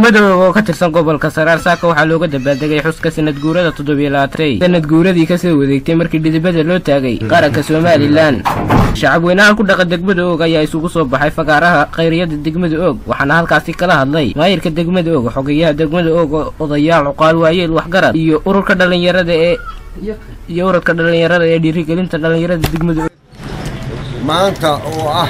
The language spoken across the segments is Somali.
degmada og oo ka tirsan gobolka saraar saaka waxaa looga dabaaldegay xuska sanad guurada toddobiyo labaatay sanad guuradii kasoo wadeegtay markii dhidibada loo taagay qaranka somalilan shacabweynaha ku dhaqa degmada og ayaa isugu soo baxay fagaaraha khayriyada degmada og waxaana halkaasi kala hadlay maayirka degmada og xogeyaha degmada og odayaal cuqaal waayeel waxgarad iyo ururka dhalinyarada ee iyo ururka dhalinyarada ee dhiirigelinta dhalinyarada degmada og maanta oo ah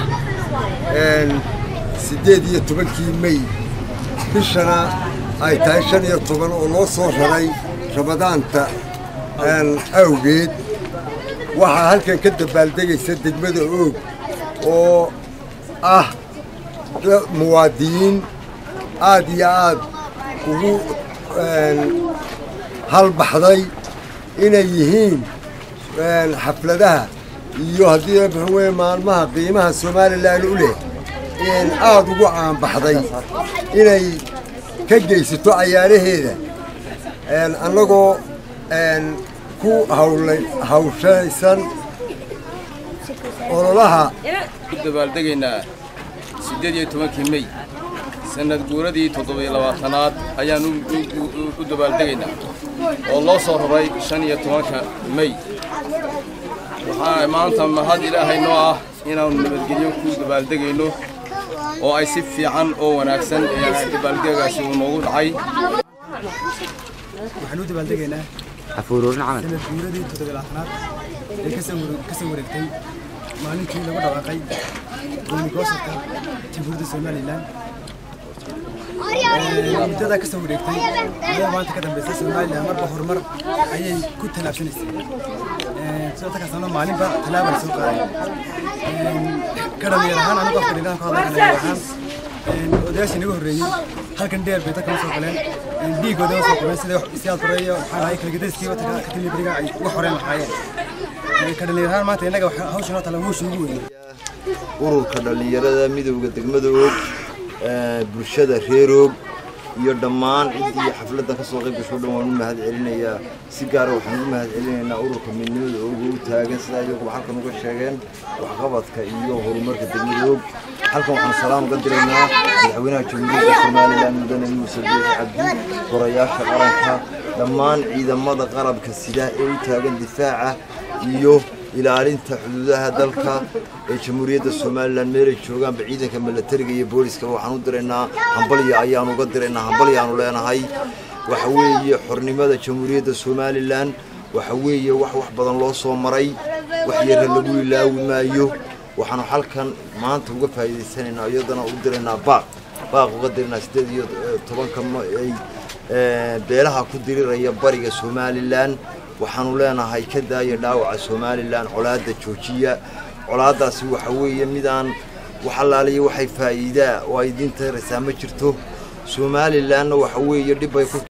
siddeed iyo tobankii mey bishana ay tahay shan iyo toban oo loo soo raray ramadaanta awgeed waxaa halkan ka dabaaldegaysa degmada oog oo ah muwaadiniin aad iyo aad ugu halbaxday inay yihiin xafladaha iyo haddii muxuu weye maalmaha qiimaha somalilan u leh aad ugu caanbaxday inay ka geysato cayaaraheeda annagoo ku hawlay hawshaysan ololaha ku dabaaldegaynaa siddeed iyo tobankii mey sanad guuradii toddobiyo labaatanaad ayaan u dabaaldegaynaa oo loo soo raray shan iyo tobanka mey waxaa maanta mahad ilaahay noo ah inaannu nabadgelyo ku dabaaldegayno oo ay si fiican oo wanaagsan dabaaldegaasi uu noogu dhacay waxaan u dabaaldegaynaa sanad guuradii toddobilaatanaad ee ka soo wareegtay maalintii lagu dhawaaqay goonigoosarka jamhuuriyadda somalilan muddadaa ka soo wareegtay ayaa maanta ka dambaysa somalilan marba horumar ayay ku tallaabsanaysay sidoo tankaasna maalinba tallaaba la soo qaaday ka dhalinyar ahaan anigu afka dhigaan ku hadlay ka dhalinyar ahaan odayaashii naga horreeyey halkan dheer bay dadka soo galeen dhiigooda soo qabeen sida siyaad horeeyo waxaa lahay kalgedayskii watanka ka timi beriga ay uga horeen lahaayeen ka dhalinyar ahaan maanta innaga hawshan oo tala hawsha ugu weyn ururka dhallinyarada midowda degmada og bulshada reer og iyo dhammaan ciddii xafladdan ka soo qayb gasho dhan waan u mahad celinayaa si gaara waxaan ugu mahad celinaynaa ururka midnimada og u taagan sidaa iyaguba halkan uga sheegeen waxqabadka iyo horumarka degmada og halkan waxaan salaam uga diraynaa madaxweynaha jamhuuriyadda somalilan mudane muuse biixi cabdi gorayaasha qaranka dhammaan ciidamada qalabka sida ee u taagan difaaca iyo ilaalinta xuduudaha dalka ee jamhuuriyadda somalilan meelay joogaanba ciidanka milatariga iyo booliskaba waxaan u diraynaa hambalya ayaan uga diraynaa hambalyaanu leenahay waxa weeye xornimada jamhuuriyadda somalilan waxa weeye wax wax badan loo soo maray wax yarra lagu ilaawi maayo waxaanu halkan maanta uga faa'iidaysanaynaa iyadana u diraynaa baaq baaq uga diraynaa siddeed iyo tobanka ay beelaha ku diriraya bariga somalilan waxaanu leenahay ka daaya dhaawaca somalilan colaadda joojiya colaaddaasi waxa weeye midaan wax allaaliya waxay faa'iidaa oo ay idiin taraysaa ma jirto somalilanna waxa weeye dhibbay ku